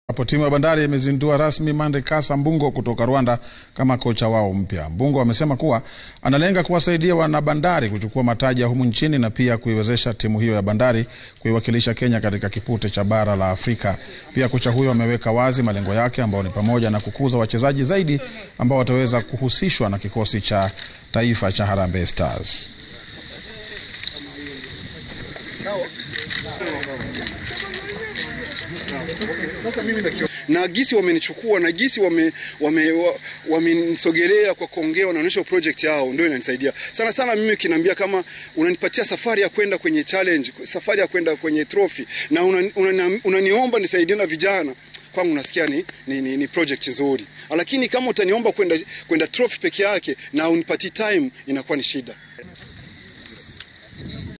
Hapo timu ya Bandari imezindua rasmi Mande Kasa Mbungo kutoka Rwanda kama kocha wao mpya. Mbungo amesema kuwa analenga kuwasaidia wanabandari kuchukua mataji ya humu nchini na pia kuiwezesha timu hiyo ya Bandari kuiwakilisha Kenya katika kipute cha bara la Afrika. Pia kocha huyo ameweka wazi malengo yake ambayo ni pamoja na kukuza wachezaji zaidi ambao wataweza kuhusishwa na kikosi cha taifa cha Harambee Stars. na gisi wamenichukua na gisi wamenisogelea wame, kwa kuongea, wanaonyesha project yao, ndio inanisaidia sana sana. Mimi kinaambia kama unanipatia safari ya kwenda kwenye challenge, safari ya kwenda kwenye trophy na unaniomba una, una nisaidie na vijana kwangu nasikia ni, ni, ni, ni project nzuri, lakini kama utaniomba kwenda kwenda trophy peke yake na unipatie time inakuwa ni shida.